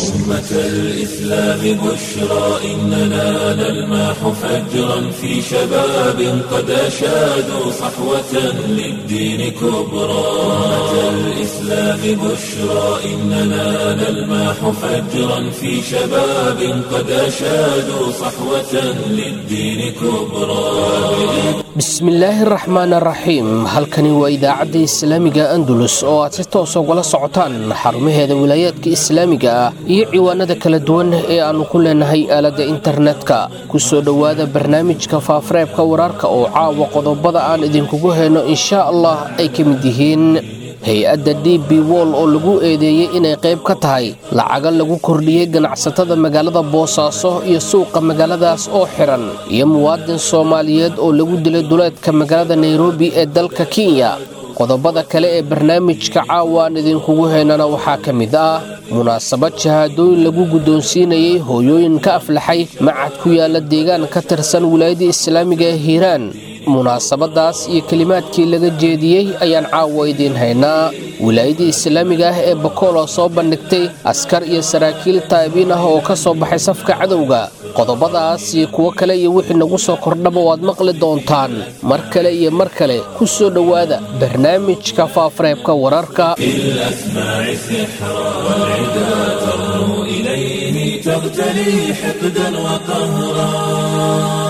أمة الإسلام بشرى إننا نلمح فجرا في شباب قد أشادوا صحوة للدين كبرى أمة الإسلام بشرى إننا نلمح فجرا في شباب قد أشادوا صحوة للدين كبرى bismillaahi raxmaan raxiim halkani waa idaacadda islaamiga andalus oo aad si toos ugala socotaan xarumaheeda wilaayaadka islaamiga ah iyo ciwaanada kala duwan ee aannu ku leenahay aaladda internetka ku soo dhowaada barnaamijka faafareebka wararka oo caawa qodobada aan idinkugu hayno inshaa allah ay ka mid yihiin hay-adda d b wol oo lagu eedeeyey inay qayb ka tahay lacaga lagu kordhiyey ganacsatada magaalada boosaaso iyo suuqa magaaladaas oo xiran iyo muwaadin soomaaliyeed oo lagu dilay duleedka magaalada nairobi ee dalka kenya qodobada kale ee barnaamijka caawa aan idinkugu haynana waxaa ka mid ah munaasabad shahaadooyin lagu guddoonsiinayey hooyooyin ka aflaxay macad ku yaala deegaan ka tirsan wilaayadda islaamiga ee hiiraan munaasabadaas iyo kelimaadkii laga jeediyey ayaan caawa idiin haynaa wilaayadii islaamiga ah ee bakool oo soo bandhigtay askar iyo saraakiil taabiin ah oo ka soo baxay safka cadowga qodobadaas iyo kuwo kale iyo wixii nagu soo kordhaba waad maqli doontaan mar kale iyo mar kale ku soo dhowaada barnaamijka faafareebka wararka بالأسماع سحرا والعدا ترنو إليه تغتلي حقدا وقهرا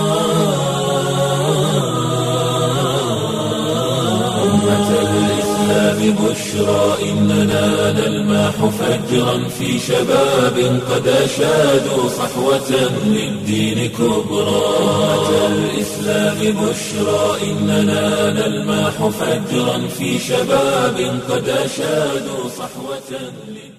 أمة الإسلام بشرى إننا نلمح فجرا في شباب قد أشادوا صحوة للدين كبرى أمة الإسلام بشرى إننا نلمح فجرا في شباب قد أشادوا صحوة للدين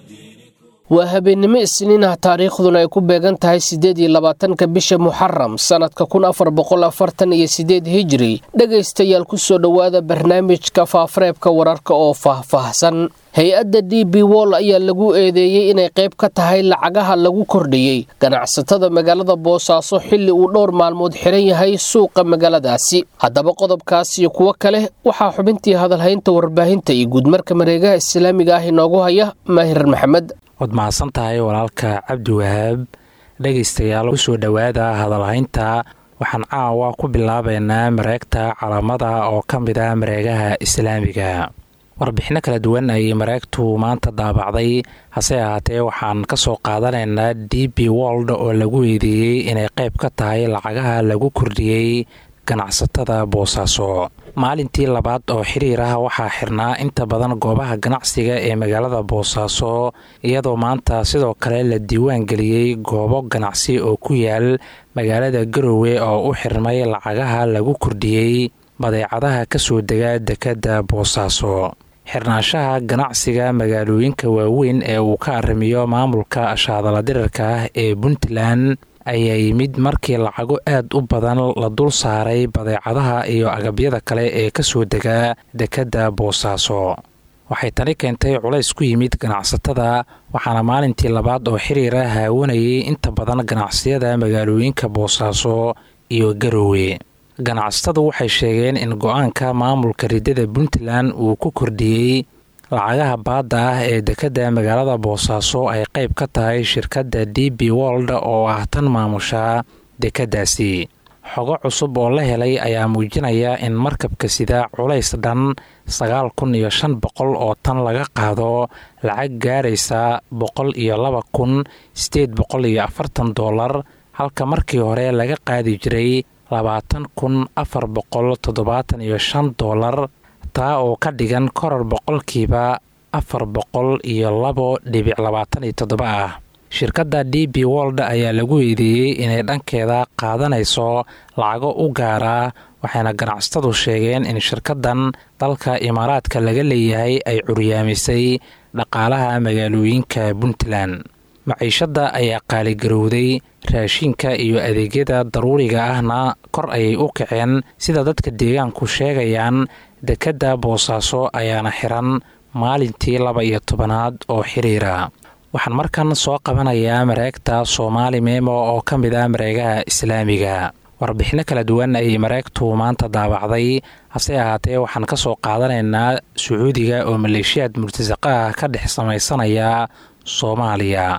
waa habeennimo isniin ah taariikhduna ay ku beegan tahay siddeed iyo labaatanka bisha muxaram sannadka kun afar boqol afartan iyo siddeed hijiri dhegaystayaal ku soo dhowaada barnaamijka faafareebka wararka oo faahfaahsan hay-adda d b wol ayaa lagu eedeeyey inay qayb ka tahay lacagaha lagu kordhiyey ganacsatada magaalada boosaaso xilli uu dhowr maalmood xiran yahay suuqa magaaladaasi haddaba qodobkaas iyo kuwo kale waxaa xubintii hadalhaynta warbaahinta iyo guudmarka mareegaha islaamiga ah inoogu haya maahir maxamed waad mahadsan tahay walaalka cabdi wahaab dhegaystayaal ku soo dhowaada hadalhaynta waxaan caawa ku bilaabaynaa mareegta calaamada oo ka mid ah mareegaha islaamiga warbixinno kala duwan ayay mareegtu maanta daabacday hase ahaatee waxaan ka soo qaadanaynaa d b wold oo lagu eedeeyey inay qayb ka tahay lacagaha lagu kordhiyey ganacsatada boosaaso maalintii labaad oo xiriir ah waxaa xirnaa inta badan goobaha ganacsiga ee magaalada boosaaso iyadoo maanta sidoo kale la diiwaan geliyey goobo ganacsi oo ku yaal magaalada garowe oo u xirmay lacagaha lagu kordhiyey badeecadaha ka soo dega dekedda boosaaso xirnaanshaha ganacsiga magaalooyinka waaweyn ee uu ka arrimiyo maamulka shaadala dirarka ah ee puntland ayaa yimid markii lacago aad u badan la dul saaray badeecadaha iyo agabyada kale ee ka soo dega dekedda boosaaso waxay tani keentay culays ku yimid ganacsatada waxaana maalintii labaad oo xiriira haawanayay inta badan ganacsiyada magaalooyinka boosaaso iyo garowe ganacsatadu waxay sheegeen in go-aanka maamulka ridada puntland uu ku kordhiyey lacagaha baadda ah ee dekedda magaalada boosaaso ay qayb ka tahay shirkadda d b wold oo ah tan maamusha dekeddaasi xogo cusub oo la helay ayaa muujinaya in markabka sida culays dhan sagaal kun iyo shan boqol oo tan laga qaado lacag gaaraysa boqol iyo laba kun sideed boqol iyo afartan dollar halka markii hore laga qaadi jiray labaatan kun afar boqol toddobaatan iyo shan dollar taa oo ka dhigan koror boqolkiiba afar boqol iyo labo dhibic labaatan iyo toddoba ah shirkadda d b wold ayaa lagu eedeeyey inay dhankeeda qaadanayso lacago u gaara waxayna ganacsatadu sheegeen in shirkaddan dalka imaaraadka laga leeyahay ay curyaamisay dhaqaalaha magaalooyinka puntland maciishadda ayaa qaaligarowday raashinka iyo adeegyada daruuriga ahna kor ayay u kaceen sida dadka deegaanku sheegayaan dekedda boosaaso ayaana xiran maalintii laba iyo tobanaad oo xiriira waxaan markan soo qabanayaa mareegta soomaali meemo oo ka mid ah mareegaha islaamiga warbixinno kala duwan ayay mareegtu maanta daabacday hase ahaatee waxaan ka soo qaadanaynaa sacuudiga oo maleeshiyaad murtasaqa ah ka dhex samaysanaya soomaaliya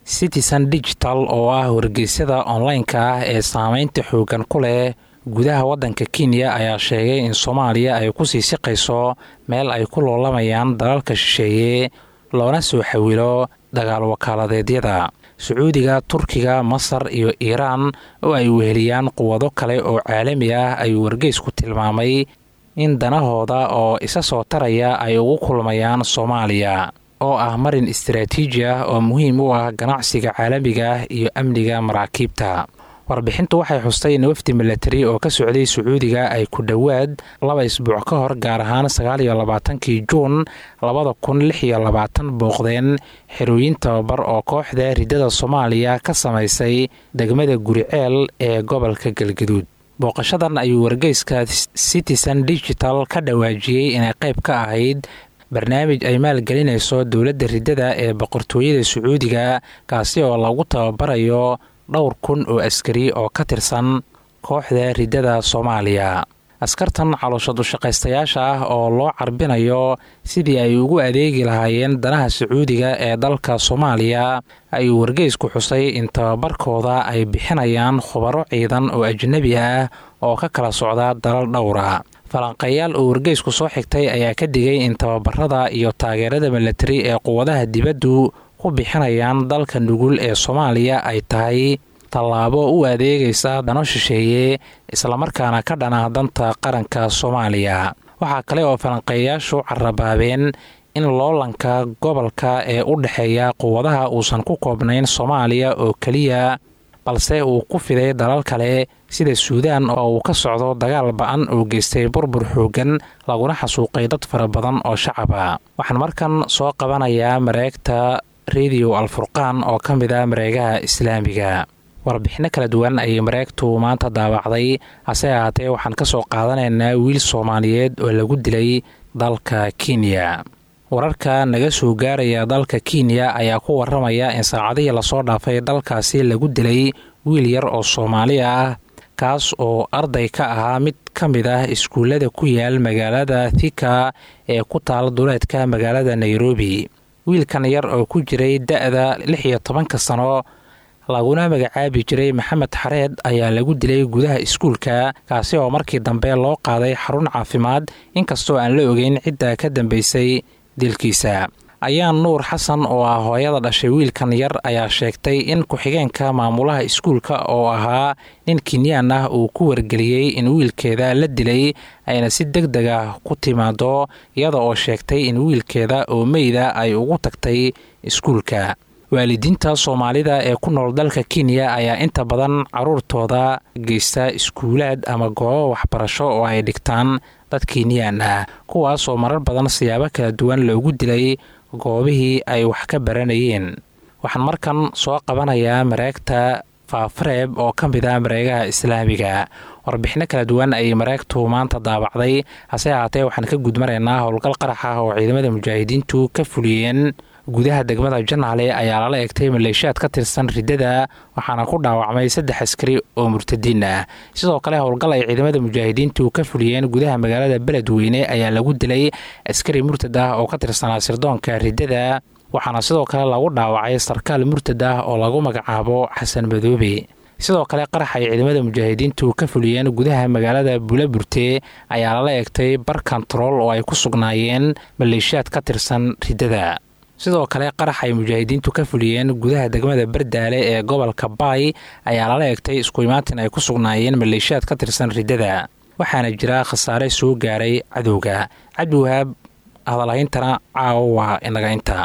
citizen digital oo ah wargeysyada online-ka ah ee saameynta xoogan ku leh gudaha waddanka kenya ayaa sheegay in soomaaliya ay kusii siqayso meel ay ku loolamayaan dalalka shisheeye loona soo xawilo dagaal wakaaladeedyada sacuudiga turkiga masar iyo iiraan oo ay weheliyaan quwado kale oo caalami ah ayuu wargeysku tilmaamay in danahooda oo isa soo taraya ay ugu kulmayaan soomaaliya oo ah marin istaraatiiji ah oo muhiim u ah ganacsiga caalamiga ah iyo amniga maraakiibta warbixintu waxay xustay in wafdi milatari oo ka socday sacuudiga ay ku dhowaad laba isbuuc ka hor gaar ahaan sagaal iyo labaatankii juun labada kun lix iyo labaatan booqdeen xerooyin tababar oo kooxda riddada soomaaliya ka samaysay degmada guriceel ee gobolka galgaduud booqashadan ayuu wargeyska citizen digital ka dhawaajiyey inay qayb ka ahayd barnaamij ay maalgelinayso dowladda riddada ee boqortooyada sacuudiga kaasi oo lagu tababarayo dhowr kun oo askari oo ka tirsan kooxda riddada soomaaliya askartan caloosha dushaqaystayaasha ah oo loo carbinayo sidii ay ugu adeegi lahaayeen danaha sacuudiga ee dalka soomaaliya ayuu wargeysku xusay in tababarkooda ay bixinayaan khubaro ciidan oo ajnebi ah oo ka kala socda dalal dhowra falanqeeyaal oo wargeysku soo xigtay ayaa ka digay in tababarada iyo taageerada milatari ee quwadaha dibaddu ku bixinayaan dalka nugul ee soomaaliya ay tahay tallaabo u adeegaysa dano shisheeye islamarkaana ka dhana danta qaranka soomaaliya waxaa kale oo falanqeeyayaashu carabaabeen in loolanka gobolka ee u dhexeeya quwadaha uusan ku koobnayn soomaaliya oo keliya balse uu ku fiday dalal kale sida suudaan oo uu ka socdo dagaal ba-an oo geystay burbur xoogan laguna xasuuqay dad fara badan oo shacaba waxaan markan soo qabanayaa mareegta rediyo alfurqaan oo ka mid ah mareegaha islaamiga warbixinno kala duwan ayay mareegtu maanta daawacday hase ahaatee waxaan ka soo qaadanaynaa wiil soomaaliyeed oo lagu dilay dalka kenya wararka naga soo gaaraya dalka kenya ayaa ku waramaya in saacadihii lasoo dhaafay dalkaasi lagu dilay wiil yar oo soomaali ah kaas oo arday ka ahaa mid ka mid ah iskuullada ku yaal magaalada thika ee ku taal duleedka magaalada nairobi wiilkan yar oo ku jiray da-da lix iyo tobanka sano laguna magacaabi jiray maxamed xareed ayaa lagu dilay gudaha iskuulka kaasi oo markii dambe loo qaaday xarun caafimaad inkastoo aan la ogeyn cidda ka dambeysay dilkiisa ayaan nuur xasan oo ah hooyada dhashay wiilkan yar ayaa sheegtay in ku-xigeenka maamulaha iskuulka oo ahaa nin kenyaan ah uu ku wargeliyey in wiilkeeda la dilay ayna si deg deg ah ku timaado iyada oo sheegtay in wiilkeeda oo meyda ay ugu tagtay iskuulka waalidiinta soomaalida ee ku nool dalka kenya ayaa inta badan caruurtooda geysta iskuulaad ama goobo waxbarasho oo ay dhigtaan dad kenyaan ah kuwaas oo marar badan siyaabo kala duwan loogu dilay goobihii ay wax ka baranayeen waxaan markan soo qabanayaa mareegta faafareeb oo ka mid ah mareegaha islaamiga warbixino kala duwan ayay mareegtu maanta daabacday hase ahaatee waxaan ka gudmaraynaa howlgal qarax ah oo ciidamada mujaahidiintu ka fuliyeen gudaha degmada janaale ayaa lala egtay maleeshiyaad ka tirsan riddada waxaana ku dhaawacmay saddex askari oo murtadiin ah sidoo kale howlgal ay ciidamada mujaahidiintu ka fuliyeen gudaha magaalada beledweyne ayaa lagu dilay askari murtad ah oo ka tirsanaa sirdoonka riddada waxaana sidoo kale lagu dhaawacay sarkaal murtad ah oo lagu magacaabo xasan madoobe sidoo kale qarax ay ciidamada mujaahidiintu ka fuliyeen gudaha magaalada bulaburte ayaa lala egtay bar kontarool oo ay ku sugnaayeen maleeshiyaad ka tirsan riddada sidoo kale qarax ay mujaahidiintu ka fuliyeen gudaha degmada bardaale ee gobolka baay ayaa lala egtay isku imaatin ay ku sugnaayeen maleeshiyaad ka tirsan riddada waxaana jira khasaare soo gaaray cadowga cabdiwahaab hadalhayntana caawa waa inaga inta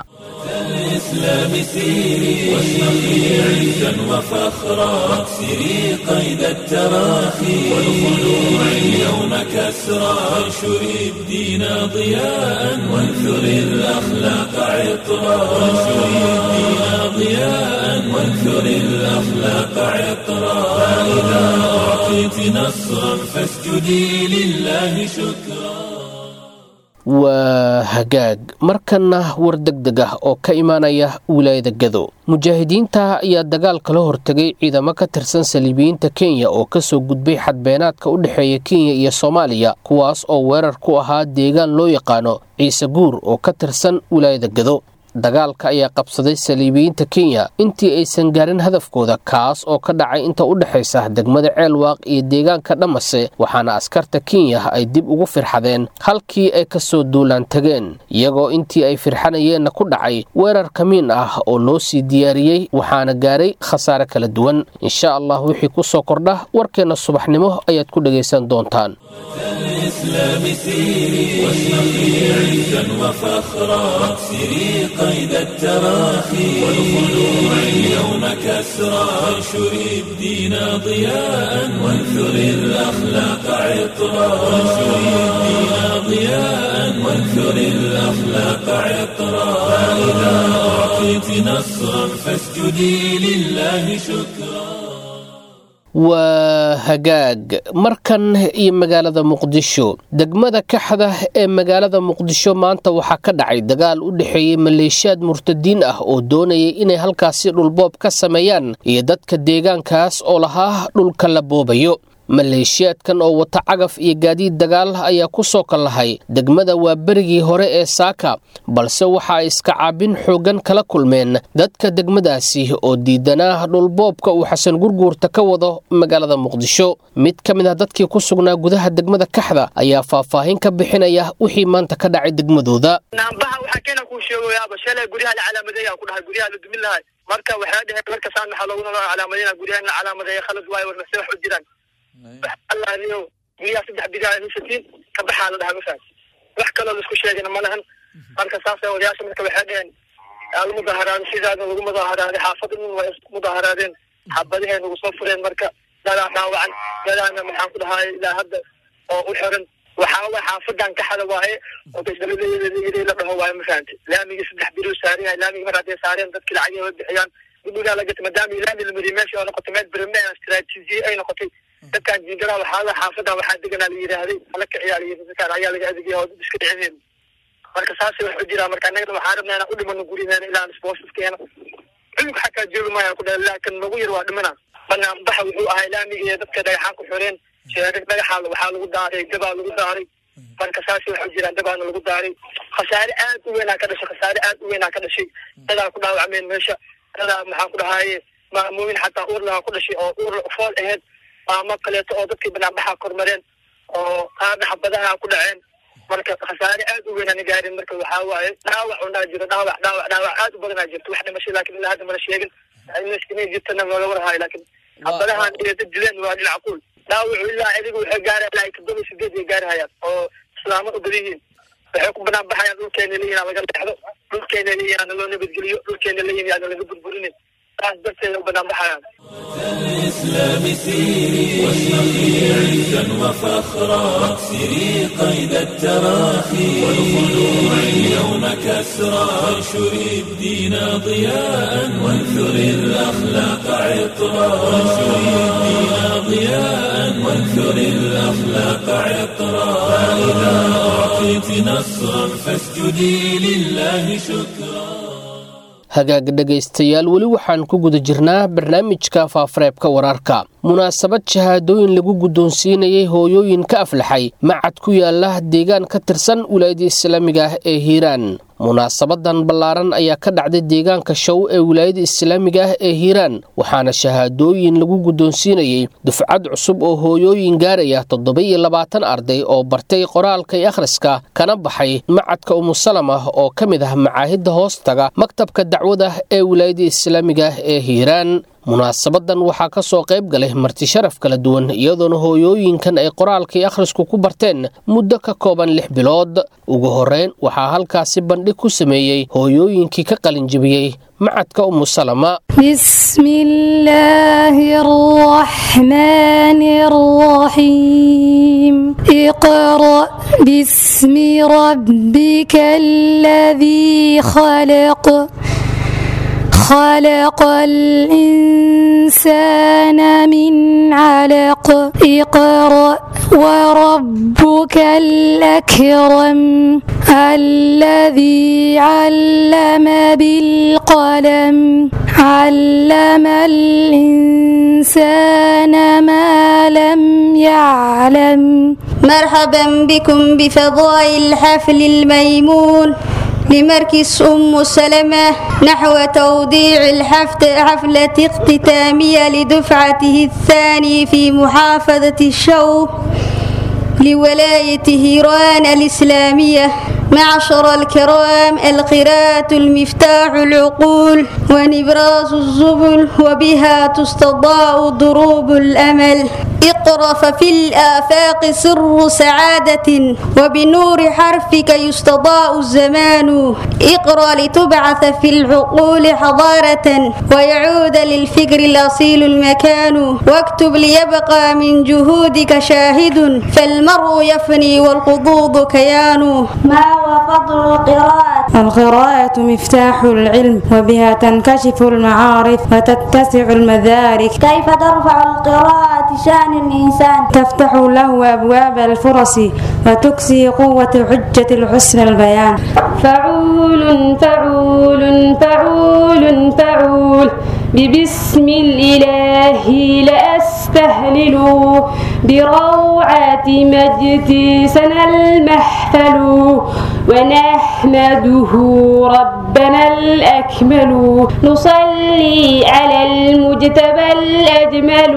الإسلام سيري واشرقي عزا وفخرا واكسري قيد التراخي والخلوع اليوم كسرا وانشري الدين ضياء وانثري الأخلاق عطرا وانشري الدين ضياء وانثري الأخلاق عطرا فإذا أعطيت نصرا فاسجدي لله شكرا waa hagaag markanna war deg deg ah oo ka imaanaya wilaayada gado mujaahidiinta ayaa dagaal kala hortegay ciidamo ka tirsan saliibiyiinta kenya oo kasoo gudbay xadbeenaadka u dhexeeya kenya iyo soomaaliya kuwaas oo weerar ku ahaa deegaan loo yaqaano ciise guur oo ka tirsan wilaayada gado dagaalka ayaa qabsaday saliibiyiinta kenya intii aysan gaarin hadafkooda kaas oo ka dhacay inta u dhexaysa degmada ceelwaaq iyo deegaanka dhamase waxaana askarta kenya ay dib ugu firxadeen halkii ay ka soo duulaan tageen iyagoo intii ay firxanayeenna ku dhacay weerar kamiin ah oo loo sii diyaariyey waxaana gaaray khasaare kala duwan insha allah wixii ku soo kordha warkeenna subaxnimo ayaad ku dhegaysan doontaan الإسلام سيري واشرقي عزا وفخرا سيري قيد التراخي والخلوع اليوم كسرا وانشري الدين ضياء وانثري الأخلاق عطرا وانشري الدين ضياء وانثري الأخلاق عطرا فإذا أعطيت نصرا فاسجدي لله شكرا waa hagaag markan iyo magaalada muqdisho degmada kaxda ee magaalada muqdisho maanta waxaa ka dhacay dagaal u dhexeeyey maleeshiyaad murtadiin ah oo doonayay inay halkaasi dhulboob ka sameeyaan iyo dadka deegaankaas oo lahaa dhulka la boobayo maleeshiyaadkan oo wata cagaf iyo gaadiid dagaal ayaa ku soo kallahay degmada waa berigii hore ee saaka balse waxa ay iska caabin xooggan kala kulmeen dadka degmadaasi oo diidanaa dhulboobka uu xasan gurguurta ka wado magaalada muqdisho mid ka mid ah dadkii ku sugnaa gudaha degmada kaxda ayaa faahfaahin ka bixinaya wixii maanta ka dhacay degmadooda naambaha waxaa keena kuu sheegayaaba shalay guryaha la calaamadeeya ku dhahay guryaha la dumin lahay marka waxay dheheen markasaan maxaa loogu nolo calaamadeyna guryaha in la calaamadeeya khalad waayo warnase wax u jiraan allaaniyo guryaha saddex bidaa haysatiin ka baxaa la dhahaa mafahan wax kaloo laisku sheegana ma lahan marka saasa odayaasha marka waxay dheheen aa la mudaaharaado sidaana lagu mudaaharaaday xaafada dhan waa isku mudaaharaadeen xabadahee nagu soo fureen marka dadaa dhaawacan dadaana maxaan ku dhahay ilaa hadda oo u xiran waxaa waay xaafadan kaxada waaye oo dasdalalayiri la dhaho waaye mafahante laamigii saddex biroo saaran yahay laamigi mar hadday saareen dadki lacagii way bixiyaan gudhigaa la gatay maadaama laami la mariyay meesha oo noqotay meel birame istaraatiijiye ay noqotay dadkaan jiingadaha waxaa xaafadan waxaa deganaa la yidhaahday ala kiciyaa la yidhi dadkaan ayaa laga adeegaya oo dad iska dhicinayn marka saasay wax u jiraa marka annagana waxaa rabnaa inaan u dhimano guryaheena ilaa isboosaskeena cunug xataa joogi maayaan ku dhahay laakin nagu yar waa dhimana banaan baxa wuxuu ahay laamiga iyo dadka dhagaxaan ku xoreen sheerar dhagaxa waxaa lagu daaray dabaa lagu daaray marka saasay wax u jiraan dabaana lagu daaray khasaare aad u weynaa ka dhashay khasaare aad u weynaa ka dhashay dadaa ku dhaawacmeen meesha dadaa maxaan ku dhahaye maamooyin xataa uur lahaa ku dhashay oo uur fool aheyd maamo kaleeto oo dadkii banaanbaxa kormareen oo qaarna xabadaha ku dhaceen marka khasaare aad u weynaan gaarin marka waxaa waaye dhaawac unaa jiro dhaawac dhaawac dhaawac aad u badanaa jirto wax dhimashay laakin ilaa hadda mana sheegin inay jirtana looga warhayo laakin xabadahan iyo dad dileen waa dhinac kuul dhaawacu ilaa idiga waxay gaara ilaa todoba sideed ay gaarahayaan oo islaamo u badan yihiin waxay ku banaan baxayaan dhulkeena leeyihin laga leexdo dhulkeena leeyihin ana loo nabadgeliyo dhulkeena leeyihin ana laga burburinin saas darteeda u banaan baxayaan الإسلام سيري واشرقي عزا وفخرا سيري قيد التراخي والخلوع اليوم كسرا وانشري الدين ضياء وانثري الأخلاق عطرا وانشري الدين ضياء وانثري الأخلاق عطرا فإذا أعطيت نصرا فاسجدي لله شكرا hagaag dhegaystayaal weli waxaan ku guda jirnaa barnaamijka faafareebka wararka munaasabad shahaadooyin lagu guddoonsiinayay hooyooyin ka aflaxay macad ku yaala deegaan ka tirsan wilaayada islaamiga ah ee hiiraan munaasabadan ballaaran ayaa ka dhacday deegaanka show ee wilaayada islaamiga ah ee hiiraan waxaana shahaadooyin lagu guddoonsiinayey dufcad cusub oo hooyooyin gaaraya toddoba-iyo labaatan arday oo bartay qoraalka iyo akhriska kana baxay macadka umusalama oo ka mid ah macaahidda hoostaga maktabka dacwada ee wilaayada islaamiga ah ee hiiraan munaasabadan waxaa ka soo qayb galay marti sharaf kala duwan iyadoona hooyooyinkan ay qoraalka iyo akhrisku ku barteen muddo ka kooban lix bilood ugu horreyn waxaa halkaasi bandhig ku sameeyey hooyooyinkii ka qalinjibiyey macadka umusalama بسم الله الرحمن الرحيم اقرأ باسم ربك الذي خلق خلق الإنسان من علق اقرأ وربك الأكرم الذي علم بالقلم علم الإنسان ما لم يعلم مرحبا بكم بفضاء الحفل الميمون لمركز أم سلمة نحو توضيع الحفلة اختتامية لدفعته الثاني في محافظة الشوق لولاية هيران الإسلامية معشر الكرام القراءة المفتاح العقول ونبراس الزبل وبها تستضاء ضروب الأمل اقرأ ففي الآفاق سر سعادة وبنور حرفك يستضاء الزمان اقرأ لتبعث في العقول حضارة ويعود للفكر الأصيل المكان واكتب ليبقى من جهودك شاهد فالمرء يفني والقضوض كيان ما هو فضل القراءة؟ القراءة مفتاح العلم وبها تنكشف المعارف وتتسع المدارك كيف ترفع القراءة شأن الإنسان؟ تفتح له أبواب الفرص وتكسي قوة حجة الحسن البيان فعول فعول فعول فعول ببسم الإله لأستهلل بروعة مجد سنى المحفل ونحمده ربنا الأكمل نصلي على المجتبى الأجمل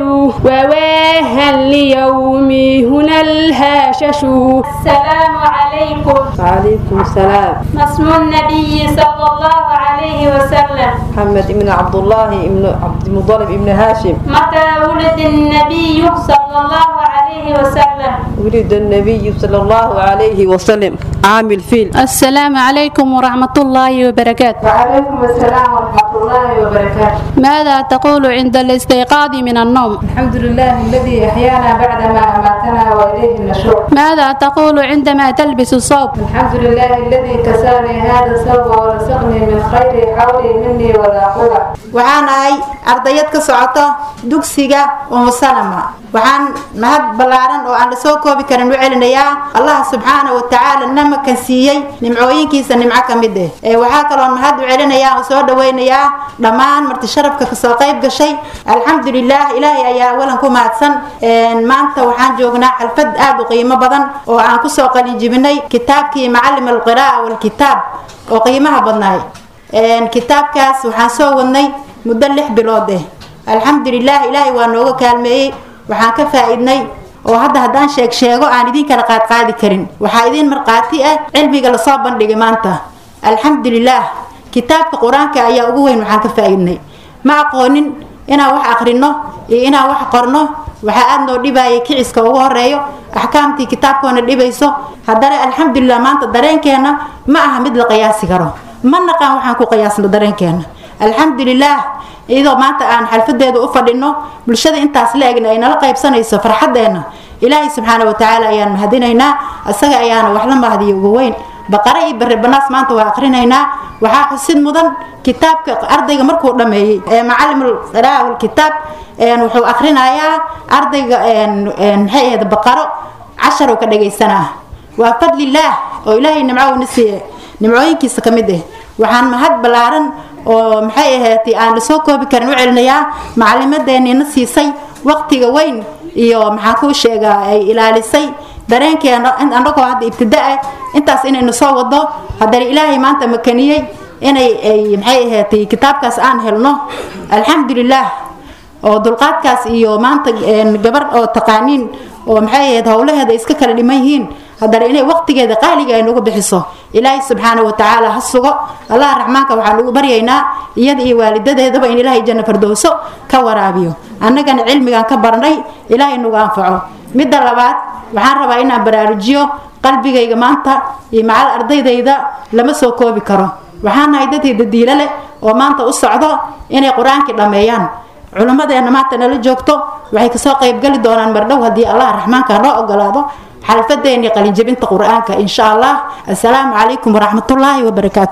وواها ليوم هنا الهاشش السلام عليكم وعليكم السلام ما اسم النبي صلى الله عليه وسلم محمد بن عبد الله بن عبد المطلب بن هاشم متى ولد النبي صلى الله عليه وسلم ولد النبي صلى الله عليه وسلم عام الفيل السلام عليكم ورحمة الله وبركاته وعليكم السلام ورحمة الله وبركاته ماذا تقول عند الاستيقاظ من النوم الحمد لله الذي أحيانا بعدما أماتنا وإليه النشور ماذا تقول عندما تلبس الصوب الحمد لله الذي كساني هذا الثوب ورزقني من خير حولي مني ولا قوة waxaan ahay ardayad ka socota dugsiga umu salama waxaan mahad ballaaran oo aan la soo koobi karin u celinayaa allah subxaana wa tacaala namakan siiyey nimcooyinkiisa nimco ka mid eh ee waxaa kaloo mahad u celinayaa oo soo dhaweynayaa dhammaan marti sharafka kasoo qayb gashay alxamdulilah ilaahay ayaa awalan ku mahadsan maanta waxaan joognaa xalfad aad u qiimo badan oo aan kusoo qalinjibinay kitaabkii macalim alqira'a walkitaab oo qiimaha badnaay kitaabkaas waxaan soo wadnay muddo lix bilood eh alxamdulilah ilaahay waa nooga kaalmeeyey waxaan ka faa-idnay oo hadda haddaan sheeg sheego aan idin kala qaadqaadi karin waxaa idin markhaati ah cilmiga lasoo bandhigay maanta alxamdulilah kitaabka qur-aanka ayaa ugu weyn waxaan ka faa-idnay ma aqoonin inaan wax aqrino iyo inaan wax qorno waxaa aada noo dhibayay kiciska ugu horeeyo axkaamtii kitaabkoona dhibayso haddana alxamdulilah maanta dareenkeena ma aha mid la qiyaasi karo ma naqaan waxaan ku qiyaasno dareenkeena alxamdulilah iyadoo maanta aan xalfadeeda u fadhino bulshada intaas la egna ay nala qaybsanayso farxadeena ilaahay subxaana watacaala ayaan mahadinaynaa isaga ayaana wax la mahadiyo ugu weyn baqare iyo bare banaas maanta waa akrinaynaa waxaa xusid mudan kitaabka ardayga markuu dhameeyey ee macalimul qira'a walkitaab wuxuu akrinayaa ardayga maxay ahayd baqaro cashar uu ka dhagaysanaa waa fadlilaah oo ilaahay nimco uuna siiye nimcooyinkiisa ka mid ah waxaan mahad ballaaran oo maxay ahayd aan lasoo koobi karin u celinayaa macalimadeeniina siisay waqtiga weyn iyo maxaan kuu sheegaa ay ilaalisay dareenkeena annagoo hadda ibtidaa intaas inaynu soo wado haddana ilaahay maanta makaniyey inay ay maxay ahayd kitaabkaas aan helno alxamdulilah oo dulqaadkaas iyo maanta gabar oo taqaaniin oo maxay ahayd howlaheeda iska kala dhiman yihiin haddana inay waqtigeeda qaaliga ay nagu bixiso ilaahay subxaana wa tacaala ha sugo allah raxmaanka waxaan ugu baryaynaa iyada iyo waalidadeedaba in ilaahay janno fardowso ka waraabiyo annagana cilmigan ka barnay ilaahay nagu anfaco midda labaad waxaan rabaa inaan baraarujiyo qalbigayga maanta iyo macal ardaydayda lama soo koobi karo waxaan nahay dadii dadiilo leh oo maanta u socdo inay qur-aankii dhammeeyaan culimmadeena maanta nala joogto waxay kasoo qaybgali doonaan mardhow haddii allah raxmaanka noo ogolaado xalfadeennii qalinjabinta qur-aanka insha allah assalaamu calaykum waraxmatullaahi wabarakaatu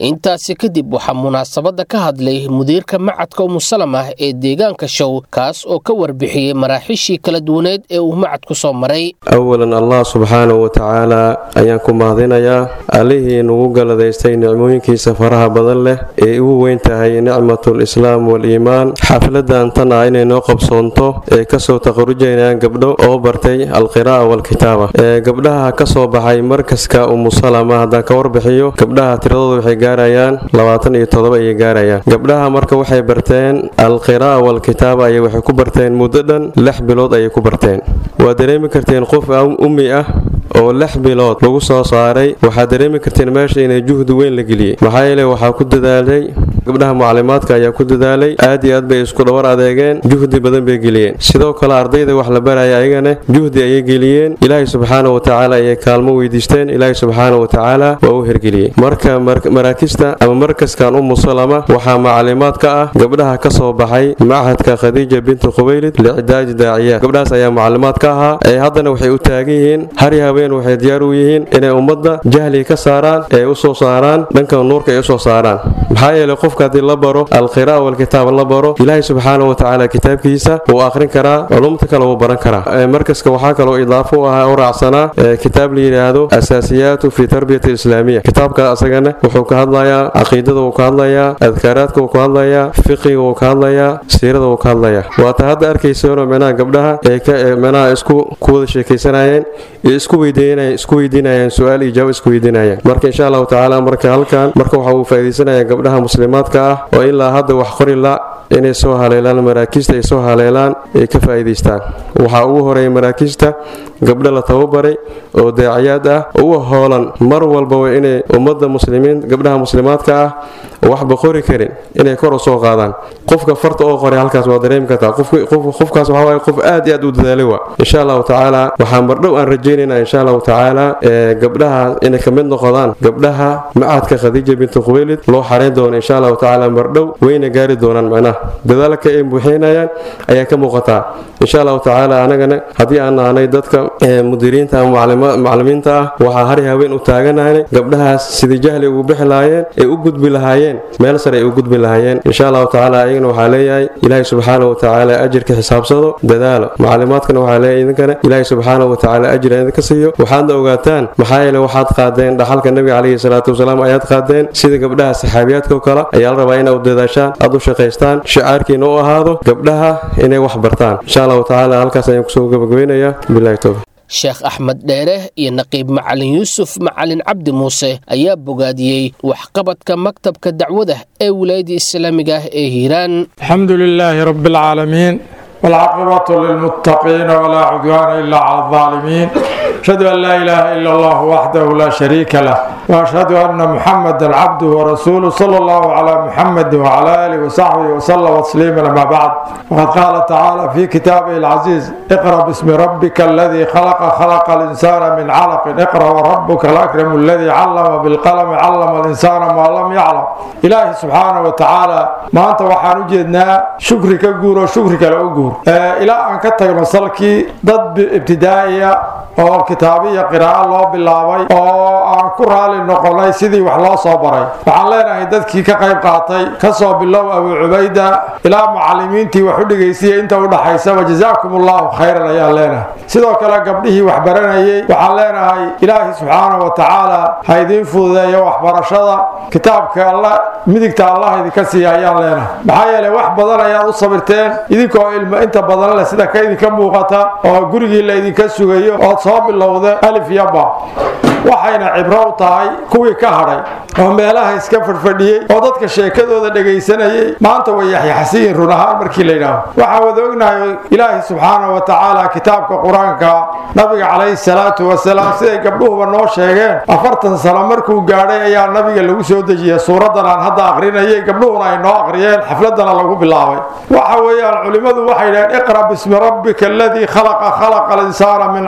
intaasi kadib waxaa munaasabadda ka hadlay mudiirka macadka umusalamah ee deegaanka show kaas oo ka warbixiyey maraaxiishii kala duwaneed ee uu macadku soo maray awalan allah subxaanahu watacaala ayaan ku mahadinayaa allihii nagu galadaystay nicmooyinkiisa faraha badan leh ee ugu weyn tahay nicmatul islaam wal-iimaan xafladan tan ah inay noo qabsoonto ee kasoo taqarujayaan gabdho oo bartay alqiraa'a walkitaaba ee gabdhaha ka soo baxay markaska umusalama haddaan ka warbixiyo gabdhaha tiradooda waxay gaarayaan labaatan iyo todoba ayay gaarayaan gabdhaha marka waxay barteen alqiraa'a walkitaaba ayay waxay ku barteen muddo dhan lix bilood ayay ku barteen waa dareemi karteen qof ummi ah oo lix bilood lagu soo saaray waxaad dareemi karteen meesha inay juhdi weyn la geliyey maxaa yeele waxaa ku dadaalay gabdhaha mucalimaadka ayaa ku dadaalay aad iyo aad bay isku dhawar adeegeen juhdi badan bay geliyeen sidoo kale ardayda wax la baraya ayagana juhdi ayay geliyeen ilaahay subxaana watacaala ayay kaalmo weydiisteen ilaahay subxaana watacaala waa u hergeliyey marka maraakista ama markaskan umu salama waxaa macalimaad ka ah gabdhaha ka soo baxay machadka khadiija binti khubaylid licdaaji daaciyaad gabdhahaas ayaa macalimaad ka ahaa ee haddana waxay u taagan yihiin hari habeen waxay diyaar u yihiin inay ummadda jahliga ka saaraan ee u soo saaraan dhanka nuurka ay u soo saaraan maxaa yeele qofka haddii la baro alqira'a walkitaab la baro ilaahay subxaana watacaala kitaabkiisa wuu akhrin karaa culumta kale wuu baran karaa markaska waxaa kaloo idaafo u ahaa u raacsanaa kitaab la yidhaahdo asaasiyaatu fi tarbiyati islaamiya kitaabka asagana wuxuu ka hadlayaa caqiidada wuu ka hadlayaa adkaaraadka wuu ka hadlayaa fiqiga wuu ka hadlayaa siirada wuu ka hadlayaa waata hadda arkaysoona micnaha gabdhaha ee micnaha isku ku wada sheekaysanayeen iyo isku weydiinayeen isku weydiinayaan su-aal iyo jawaab isku weydiinayaan marka insha allahu tacaala marka halkan marka waxa uu faa'iidaysanaya gabdhaha muslimaadka ah oo ilaa hadda wax qori la inay soo haleelaan maraakiista ay soo haleelaan ay ka faa'iidaystaan waxaa ugu horeeya maraakiista gabdho la tababaray oo daaciyaad ah uga hoolan mar walbaba inay ummadda muslimiin gabdhaha muslimaadka ah waxba qori karin inay kor u soo qaadaan qofka farta oo qoray halkaas waa dareemi kartaa qofkaas waxaa waaye qof aad iyo aad u dadaalay waa insha allahu tacaala waxaan mardhow aan rajaynaynaa insha allahu tacaala gabdhaha inay ka mid noqdaan gabdhaha macadka khadiija binti khubaylid loo xarayn doono insha allahu tacaala mardhow wayna gaari doonaan macnaha dadaalka ay buuxinayaan ayaa ka muuqataa insha allahu tacaala anagana haddii aan nahnay dadka mudiriinta ama maclimiinta ah waxaa hari haween u taaganahay gabdhahaas sidii jahli ugu bixi lahaayeen ay u gudbi lahaayeen meel sare ay u gudbi lahaayeen insha allahu tacaala ayagana waxaa leeyahay ilaahay subxaana wa tacaala ajirka xisaabsado dadaalo maclimaadkana waxaa leeyahay idinkana ilaahay subxaana wa tacaala ajir idinka siiyo waxaadna ogaataan maxaa yeele waxaad qaadeen dhaxalka nabiga calayhi salaatu wasalaam ayaad qaadeen sida gabdhaha saxaabiyaadka oo kale ayaa la rabaa inaad u dadaashaan aad u shaqaystaan shicaarkiina u ahaado gabdhaha inay wax bartaan insha allahu tacaala halkaas ayaan kusoo gabagabaynayaa bilahi towfiq sheekh axmed dheere iyo naqiib macalin yuusuf macalin cabdi muuse ayaa bogaadiyey waxqabadka maktabka dacwada ee wilaayadda islaamiga ah ee hiiraan alxamdu lilaahi rabi alcaalamiin waalcaaqibatu lilmuttaqiina walaa cudwaana ila cala aldaalimiin ashhadu an laa ilaaha ila allah waxdahu laa shariika lah waashhadu anna muxamadan cabduhu warasuuluh sala allahu calaa muxamadi wacala aalihi wasaxbihi wasalama tasliiman ama bacd waqad qaala tacaala fi kitaabihi alcaziiz iqra bismi rabbika aladii khalaqa khalaqa alinsaana min calaqin iqra warabuka alakramu aladii callama bilqalami callama alinsaana maa lam yaclam ilaahi subxaana wa tacaala maanta waxaan u jeednaa shukri ka guuro shukri kale u guur ilaa aan ka tagno salkii dad ibtidaa'iya oo kitaabiya qiraa'o loo bilaabay oo aan ku raali noqonay sidii wax loo soo baray waxaan leenahay dadkii ka qayb qaatay ka soo bilow abuu cubayda ilaa macallimiintii wax u dhegaysiya inta u dhaxaysaba jazaakum allahu khayran ayaan leenahay sidoo kale gabdhihii wax baranayay waxaan leenahay ilaahi subxaana wa tacaala ha idiin fududeeyo waxbarashada kitaabka alla midigta allah idinka siiya ayaan leenahay maxaa yeelay wax badan ayaad u sabirteen idinkoo ilmo inta badan leh sida ka idinka muuqata oo gurigii la idinka sugayo ood soo bilowda alif yaba waxayna cibro u tahay kuwii ka hadhay oo meelaha iska fadhfadhiyey oo dadka sheekadooda dhegaysanayay maanta way yaxyaxsiyin run ahaan markii la yidhaaho waxaan wada ognahay ilaahi subxaana wa tacaala kitaabka qur-aanka nabiga calayhi salaatu wasalaam siday gabdhuhuba noo sheegeen afartan sano markuu gaadhay ayaa nabiga lagu soo dejiyey suuraddan aan hadda aqrinayay gabdhuhuna ay noo aqriyeen xafladana lagu bilaabay waxa weeyaan culimmadu waxay dhaheen iqra bismi rabbika aladii khalaqa khalaqa alinsaana min calaqin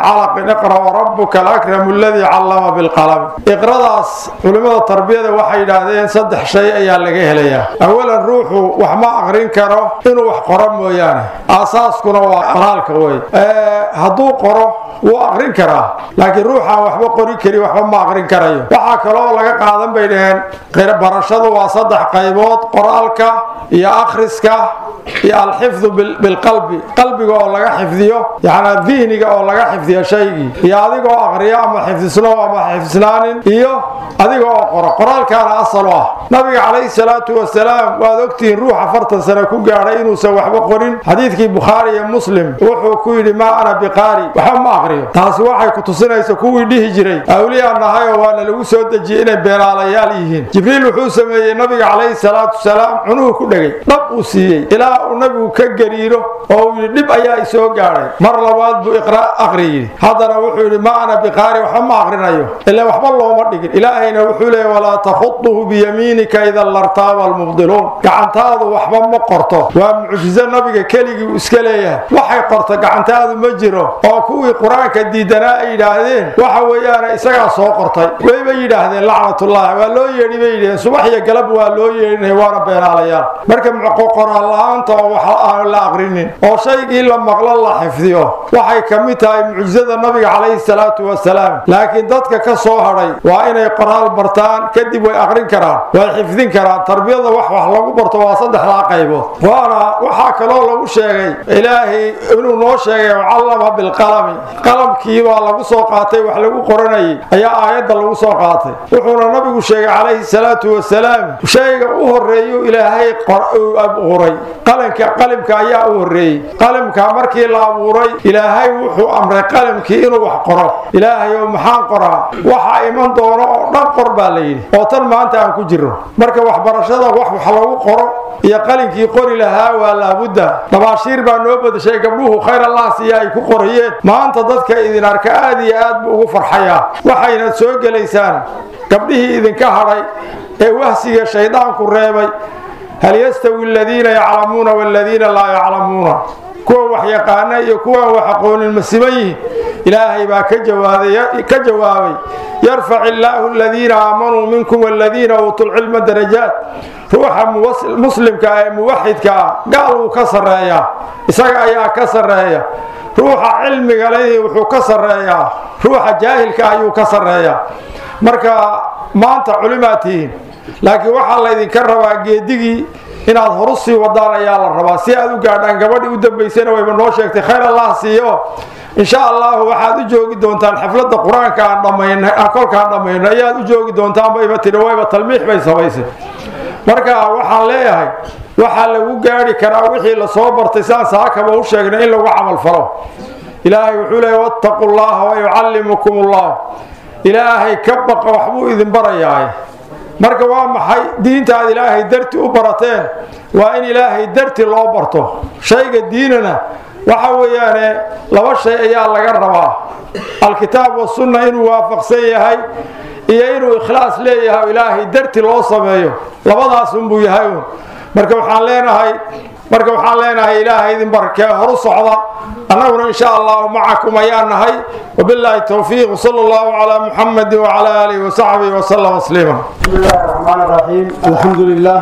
mareen iqra warabuka alakramu aladii callama bilqalami iqradaas culimmada tarbiyada waxay yidhaahdeen saddex shay ayaa laga helayaa awalan ruuxu wax ma aqrin karo inuu wax qoro mooyaane aasaaskuna waa qoraalka wey hadduu qoro wuu aqrin karaa laakiin ruuxaan waxba qori karin waxba ma aqrin karayo waxaa kaloo laga qaadan bay dhaheen barashadu waa saddex qaybood qoraalka iyo akhriska iyo alxifdu bilqalbi qalbiga oo laga xifdiyo yani dihniga oo laga xifdiyo shaygii iyo adigoo aqriyo ama xifdisno ama xifdisnaanin iyo adiga oo qoro qoraalkaana asal u ah nabiga calayhi salaatu wasalaam waad ogtihiin ruux afartan sano ku gaadhay inuusan waxba qorin xadiidkii bukhaari iyo muslim wuxuu ku yidhi maa ana biqaari waxba ma aqriyo taasi waxay ku tusinaysa kuwii dhihi jiray awliyaan nahayoo waana lagu soo dejiyey inay beenaalayaal yihiin jibriil wuxuu sameeyey nabiga calayhi salaatu wasalaam cunuhu ku dhegay dhab uu siiyey ilaa uu nabigu ka gariiro oo uu yidhi dhib ayaa isoo gaadhay mar labaad buu iqra aqri yidhi haddana wuxuu yidhi maa ana biqaari waxba ma aqrinayo ilaa waxba looma dhigin ilaahayna wuxuu leeyay walaa takhuduhu biyamiinika idan lartaaba almubdiluun gacantaadu waxba ma qorto waa mucjizo nabiga keligii uu iska leeyahay waxay qorto gacantaadu ma jiro oo kuwii qur-aanka diidanaa ay yidhaahdeen waxa weeyaane isagaa soo qortay wayba yidhaahdeen lacnatullahi waa loo yeedhi bay yidhaheen subax iyo galab waa loo yeedhinaya waana beenaalayaal marka qoraal la-aanta oo wax aan la aqrinin oo shaygii la maqlo la xifdiyo waxay ka mid tahay mucjizada nabiga calayhi salaatu wasalaam laakiin dadka ka soo hadhay waa inay qoraal bartaan kadib way aqrin karaan way xifdin karaan tarbiyada wax wax lagu barto waa saddexdaa qaybood waana waxaa kaloo lagu sheegay ilaahay inuu noo sheegay callama bilqalami qalamkii baa lagu soo qaatay wax lagu qoranayay ayaa aayadda lagu soo qaatay wuxuuna nabigu sheegay calayhi salaatu wasalaam shayga u horeeyu ilaahay abuuray qalanka qalimka ayaa u horeeyey qalimka markii la abuuray ilaahay wuxuu amray qalimkii inuu wax qoro ilaahay oo maxaan qoraa waxa iman doono oo dhan qor baa la yidhi oo tan maanta aan ku jirno marka waxbarashada wax wax lagu qoro iyo qalinkii qori lahaa waa laabudda dhabaashiir baa noo badashay gabdhuhu khayr allah siiya ay ku qorayeen maanta dadka idin arka aad iyo aad buu ugu farxayaa waxayna soo gelaysaan gabdhihii idinka hadhay ee wahsiga shayddaanku reebay hal yastawi aladiina yaclamuuna waladiina laa yaclamuuna kuwa wax yaqaana iyo kuwaan wax aqoonin ma siman yihin ilaahay baa ka jawaabay yarfac illaahu aladiina aamanuu minkum waladiina uutuu lcilma darajaat ruuxa muslimka ee muwaxidka ah gaal wuu ka sarreeyaa isaga ayaa ka sarreeya ruuxa cilmiga leh wuxuu ka sarreeyaa ruuxa jaahilka ayuu ka sarreeyaa marka maanta culimaad tihiin laakiin waxaa laydinka rabaa geedigii inaad horu sii wadaan ayaa la rabaa si aad u gaadhaan gabadhii u dambaysana wayba noo sheegtay khayr allah siiyo insha allahu waxaad u joogi doontaan xafladda qur-aanka aan dhammayn kolkaan dhammayno ayaad u joogi doontaan bayba tidhi wayba talmiix bay samaysay marka waxaan leeyahay waxaa lagu gaadhi karaa wixii lasoo bartay saan saakaba u sheegnay in lagu camal falo ilaahay wuxuu leeya wattaqu llaha wayucallimukum ullah ilaahay ka baqa waxbuu idin barayaay marka waa maxay diintaad ilaahay darti u barateen waa in ilaahay darti loo barto shayga diinana waxa weeyaane laba shay ayaa laga rabaa alkitaab wasunna inuu waafaqsan yahay iyo inuu ikhlaas leeyahay ilaahay darti loo sameeyo labadaasunbuu yahay un marka waxaan leenahay marka waxaan leenahay ilaahay idin barakee horu socda annaguna insha allahu macakum ayaan nahay wabilaahi towfiiq sala allahu calaa muxamadi wacala aalihi wasaxbihi wasallam tasliima بسم الله الرحمن الرحيم الحمد لله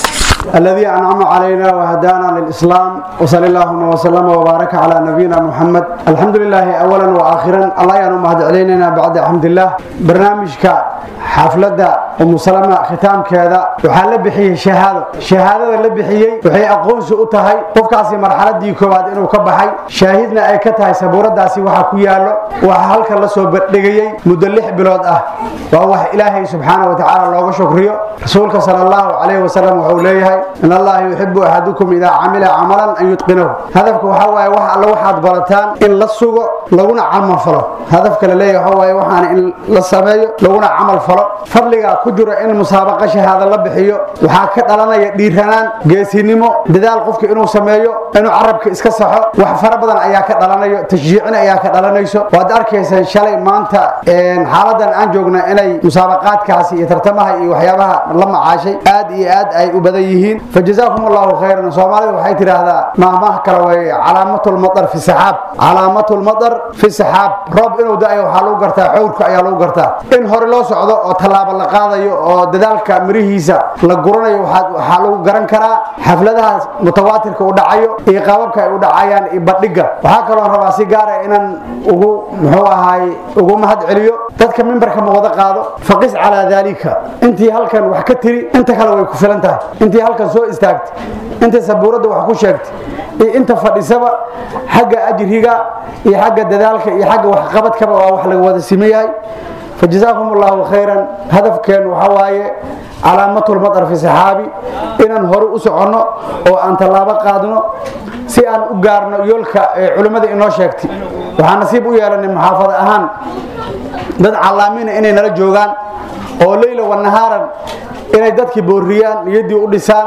الذي أنعم علينا وهدانا للإسلام وصلى الله وسلم وبارك على نبينا محمد الحمد لله أولا وآخرا الله ينوم هذا علينا بعد الحمد لله برنامجك حفلة أم سلمة ختام كذا وحال بحيه شهادة شهادة اللي بحيه وحي أقون سؤتهاي قفكاسي مرحلة دي كواد إنه كبحي شاهدنا أي كتاي سبورة داسي وحكو يالو وحالك الله سو بدقيي مدلح بلود أه وهو إلهي سبحانه وتعالى الله شكريه رسولك صلى الله عليه وسلم وحوليه إن الله يحب أحدكم إذا عمل عملا أن يتقنه هدفك وحوى وح الله وحد برتان إن لسوق لونا عمل فلو هدفك لليه هو وحان إن لسميه لونا عمل camal falo fadliga ku jiro in musaabaqa shahaada la bixiyo waxaa ka dhalanaya dhiiranaan geesinimo dadaal qofka inuu sameeyo inuu carabka iska saxo wax fara badan ayaa ka dhalanayo tashjiicin ayaa ka dhalanayso waad arkaysaan shalay maanta xaaladan aan joogna inay musaabaqaadkaasi iyo tartamaha iyo waxyaabaha la macaashay aad iyo aad ay u badan yihiin fajazaakum allahu khayran soomaalida waxay tidhaahdaa maahmaha kale way calaamatulmadar fi saxaab calaamatulmadar fi saxaab roob inuu da-ayo waxaa lagu gartaa xowrka ayaa lagu gartaa in hore loo socdo oo tallaabo la qaadayo oo dadaalka mirihiisa la guranayo waxaa lagu garan karaa xafladahaas mutawaatirka u dhacayo iyo qaababka ay u dhacayaan iyo badhiga waxaa kaloo rabaa si gaara inaan ugu muxuu ahaay ugu mahad celiyo dadka mimbarka ma wada qaado faqis calaa daalika intii halkan wax ka tiri inta kale way ku filan tahay intii halkan soo istaagtay intii sabuuradda wax ku sheegtay iyo inta fadhisaba xagga ajriga iyo xagga dadaalka iyo xagga waxqabadkaba waa wax laga wada sime yahay fajazaakum allahu khayran hadafkeen waxaa waaye calaamatulmadar fi saxaabi inaan hore u soconno oo aan tallaabo qaadno si aan u gaarno yoolka ee culimmada inoo sheegtay waxaan nasiib u yeelanay muxaafada ahaan dad callaamiina inay nala joogaan oo leyla wanahaaran inay dadkii boorriyaan niyaddii u dhisaan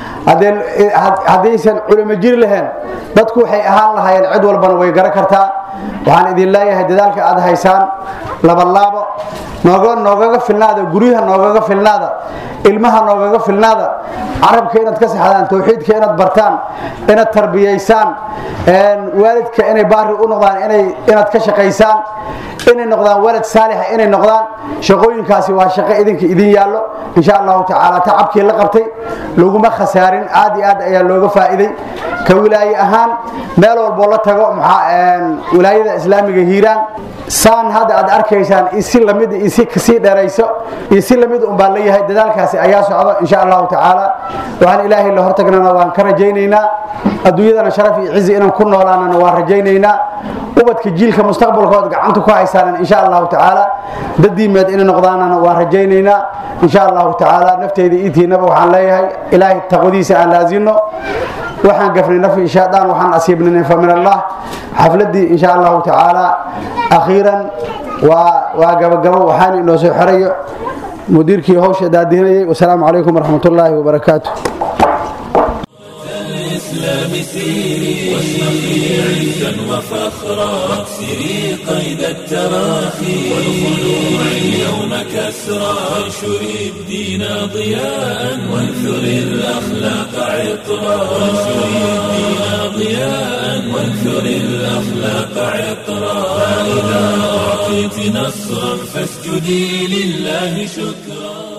haddaysan culimo jiri lahayn dadku waxay ahaan lahaayeen cid walbana way garan kartaa waxaan idin leeyahay dadaalka aad haysaan labalaabo noogaga filnaada guryaha noogaga filnaada ilmaha noogaga filnaada carabka inaad ka saxdaan towxiidka inaad bartaan inaad tarbiyaysaan waalidka inay baari u noqdaan inaad ka shaqaysaan inay noqdaan walad saalixa inay noqdaan shaqooyinkaasi waa shaqo idinka idin yaallo insha allahu tacaala tacabkii la qabtay laguma khasaarin aad iyo aad ayaa looga faa'iiday ka wilaaye ahaan meel walboo la tago wilaayada islaamiga hiiraan saan hadda aad arkaysaan isi lamid isi kasii dheerayso iyo si lamid un baan leeyahay dadaalkaasi ayaa socdo insha allahu tacaala waxaan ilaahay la hortagnana waan ka rajaynaynaa adduunyadana sharaf iyo cizi inaan ku noolaanana waan rajaynaynaa ubadka jiilka mustaqbalkood gacanta ku haysaanan insha allahu tacaala dadiimeed inay noqdaanana waan rajaynaynaa insha allahu tacaala nafteyda iitiinaba waxaan leeyahay ilaahay taqwadiisa aan laazino waxaan gafnay nafi shaadaan waxaan asiibnay fa min allah xafladii insha allahu tacaala akhiiran waa waa gabagabo waxaan inoo soo xerayo mudiirkii hawsha daadinayay wasalaamu calaykum waraxmat ullaahi wabarakaatu الإسلام سيري واشرقي عزا وفخرا واكسري قيد التراخي والخلوع اليوم كسرا وانشري الدين ضياء وانثري الأخلاق عطرا وانشري الدين ضياء وانثري الأخلاق عطرا فإذا أعطيت نصرا فاسجدي لله شكرا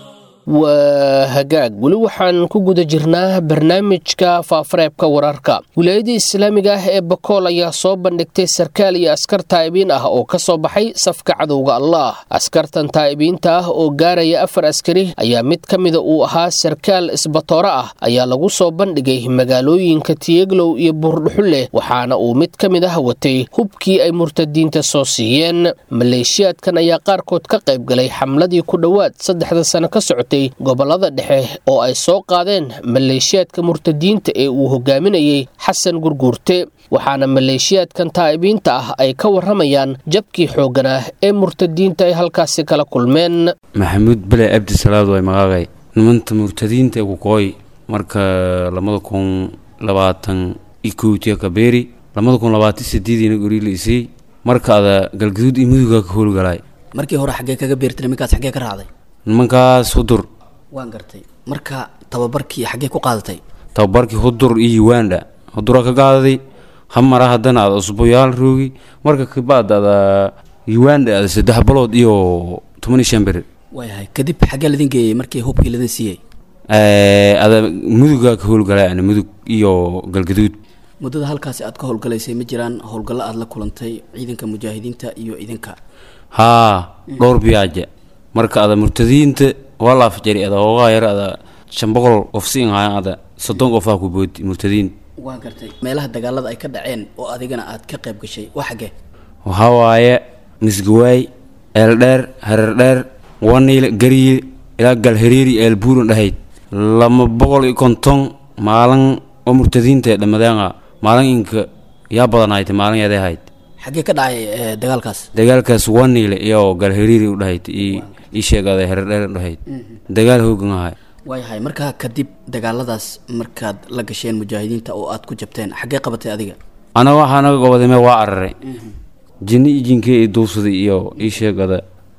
waa hagaag weli waxaan ku guda jirnaa barnaamijka faafareebka wararka wilaayada islaamiga ah ee bakool ayaa soo bandhigtay sarkaal iyo askar taa'ibiin ah oo ka soo baxay safka cadowga allah askartan taa'ibiinta ah oo gaaraya afar askari ayaa mid ka mida uu ahaa sarkaal isbatoore ah ayaa lagu soo bandhigay magaalooyinka tiyeglow iyo buurdhuxulleh waxaana uu mid ka mid ah watay hubkii ay murtadiinta soo siiyeen maleeshiyaadkan ayaa qaarkood ka qayb galay xamladii ku dhowaad saddexda sano ka socotay gobolada dhexe oo ay soo qaadeen maleeshiyaadka murtadiinta ee uu hogaaminayey xasan gurguurte waxaana maleeshiyaadkan taa'ibiinta ah ay ka warramayaan jabkii xooggan ah ee murtadiinta ay halkaasi kala kulmeen maxamuud bele abdi salaad way magaagay nimanta murtadiinta kukooy marka labada kun labaatan ikowtiya kabeeri labada kun labaatan sideediina goriila isii marka ada galgaduud iyo mudugaa ka howlgalaay markii hore xaggee kaga beertay nimankaas xaggee ka raacday nimankaas hudur waan gartay marka tababarkii xaggee ku qaadatay tababarkii hudur iyo uganda huduraa ka qaadaday hamara haddana ada usbuyaal roogi marka kabaad ada uganda ada saddex balood iyo toban iyo shan beri waayahay kadib xaggee ladin geeyey markii hubkii ladin siiyey ada mudugaa ka howlgalay ana mudug iyo galgaduud muddada halkaasi aad ka howlgalaysay ma jiraan howlgallo aad la kulantay ciidanka mujaahidiinta iyo idinka haa dhowr biyaaja marka ada murtadiinta waa la afjari ada hoogaa yar ada shan boqol qof siin hayan ada soddon qofaa ku boodi murtadiin waan gartay meelaha dagaalada ay ka dhaceen oo adigana aad ka qayb gashay waa xaggee waxaa waaye misgawaay eeldheer hareerdheer waniil gariye ilaa galhariiri eelbuuran dhahayd lama boqol iyo konton maalin oo murtadiinta ee dhammadeenga maalin inka yaa badanayd maalin yaday ahayd xaggee ka dhacay dagaalkaas dagaalkaas waniile iyo galhariiri u dhahayd iyo ii sheegada heredheer dhahayd dagaal hoogan ahay waayahay markaa kadib dagaaladaas markaad la gasheen mujaahidiinta oo aad ku jabteen xaggee qabatay adiga anaga waxaa naga gobodame waa araray jinni iyo jinkee i duubsaday iyo ii sheegada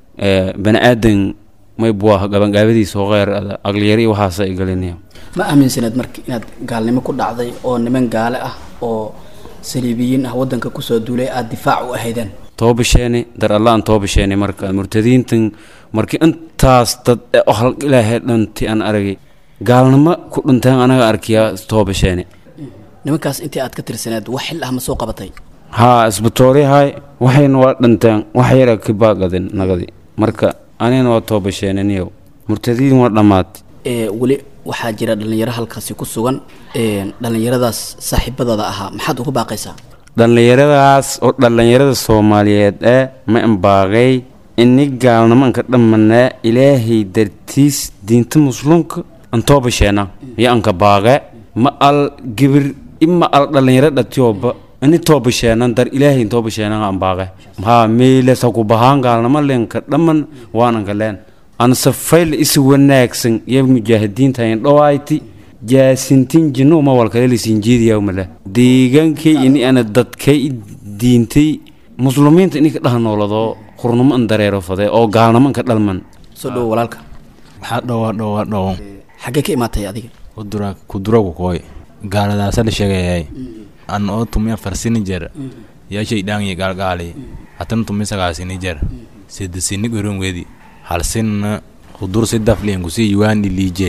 bani aadan may buah gabangaabadiisa oo kheyr agliyari iyo waxaasa ay galinaya ma aaminsaneed marka inaad gaalnimo ku dhacday oo niman gaale ah oo saliibiyiin ah wadanka kusoo duulay aada difaac u ahaydeen toobasheeni dar allaan toobasheeni marka murtadiintan markii intaas dad oo hal ilaahay dhanti aan aragay gaalnimo ku dhinteen anaga arkiyaa toobasheeni nimankaas intii aad ka tirsaneed wax xil ah ma soo qabatay haa isbitooryahay waxayna waa dhinteen wax yara ka baagadin nagadi marka anigana waa toobasheeniniyow murtadiin waa dhammaad ee weli waxaa jira dhallinyaro halkaasi ku sugan dhallinyaradaas saaxiibadooda ahaa maxaad ugu baaqaysaa dhallinyaradaas oo dhallinyarada soomaaliyeed ee ma imbaaqay ini gaalnimo anka dhammanaa ilaahay dartiis diinta muslimka antoobasheena iyo anka baaqe ma al gibir ima al dhallinyaro dhatiyooba ini toobasheenan dar ilaahay toobasheenan an baaqe haa meylesa ku bahaan gaalnimo lenka dhamman waananka leen anse fayl isi wanaagsan iyo mujaahidiinta in dhawayti jaasintin jinno uma walkale lisinjiidiyawmale deegaankay ini ana dadkay diintay muslimiinta ini ka dhaha noolado hurnimo an dareero fade oo gaalnimo anka dhalman soo dhowo walaalka waxaa dhowa dhowa dhowo xaggee ka imaatay adiga kudura kuduragu kooy gaaladaasa la sheegayay an oo tumiya farsini jer yaashay dhaangiya gaalgaali hatan tumi sagaasini jer sidisini goron wedi halsinna kudur sidafliyan kusi yuwaani liijey